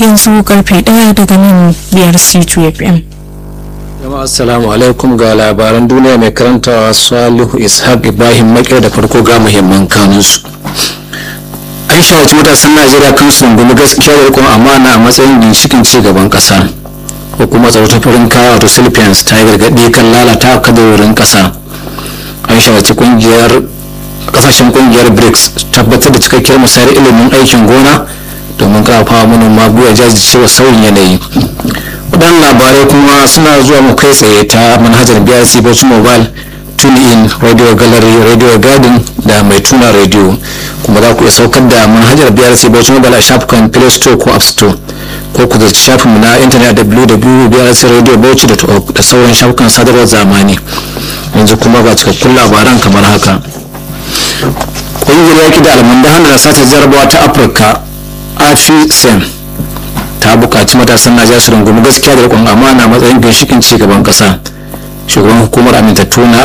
yanzu karfe ɗaya daga nan biyar c2 fm jama'a assalamu alaikum ga labaran duniya mai karantawa salihu ishaq ibrahim makir da farko ga muhimman kanunsu an shawarci matasan najeriya kan su rungumi gaskiya da rikon amana a matsayin ginshikin ci gaban kasa hukumar tsaro ta farin kaya wato philippines ta yi gargaɗi kan lalata kadarorin kasa an shawarci kungiyar kasashen kungiyar brics tabbatar da cikakkiyar musayar ilimin aikin gona domin karfafa manoma gwiwa jajircewa sauyin yanayi waɗannan labarai kuma suna zuwa mu kai tsaye ta manhajar brc bauchi mobile tune in radio gallery radio garden da mai tuna radio kuma za ku iya saukar da manhajar brc bauchi mobile a shafukan play store ko app store ko ku zarci shafinmu na intanet www.brcradiobauchi.org da sauran shafukan sadarwar zamani yanzu kuma ga cikakkun labaran kamar haka ƙungiyar yaƙi da almundahan da sace jarabawa ta afirka afisem ta buƙaci matasan najeriya su rungumi gaskiya da riƙon amana matsayin ginshikin ci gaban ƙasa shugaban hukumar amintattu na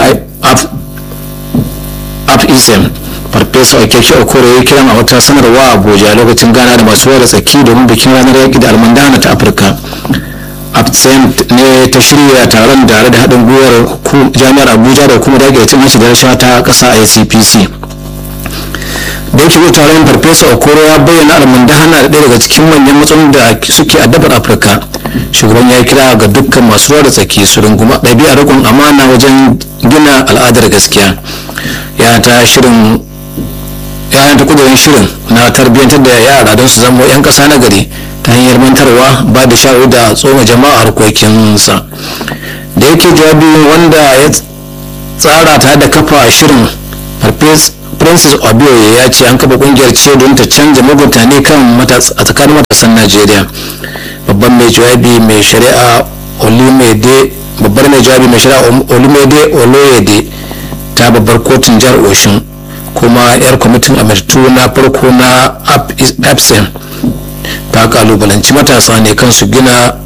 afisem farfesa okeke okoro ya kiran a wata sanarwa a abuja lokacin gana da masu da tsaki domin bikin ranar yaƙi da almundana ta afirka afisem ne ta shirya taron tare da haɗin gwiwar jami'ar abuja da hukumar yaƙi da cin hanci da rashawa ta ƙasa icpc da yake zo taron farfesa okoro ya bayyana almundahana da ɗaya daga cikin manyan matsalolin da suke addabar afirka shugaban ya kira ga dukkan masu ruwa da tsaki su runguma ɗabi'a rikon amana wajen gina al'adar gaskiya ya ta shirin ya ta kudurin shirin na tarbiyyantar da yara don su zama 'yan ƙasa na gari ta hanyar mantarwa ba da shawarar da tsoma jama'a harkokinsa da yake jawabi wanda ya tsara ta da kafa shirin farfesa francis obioye ya ce an kafa kungiyar ce don ta canja mutane kan a tsakanin matasan najeriya babban mai jawabi mai shari'a olumide babbar mai jawabi mai shari'a olumide oloyede ta babbar kotun jihar oshin kuma yar kwamitin amirtu na farko na apsen ta kalubalanci matasa ne kan su gina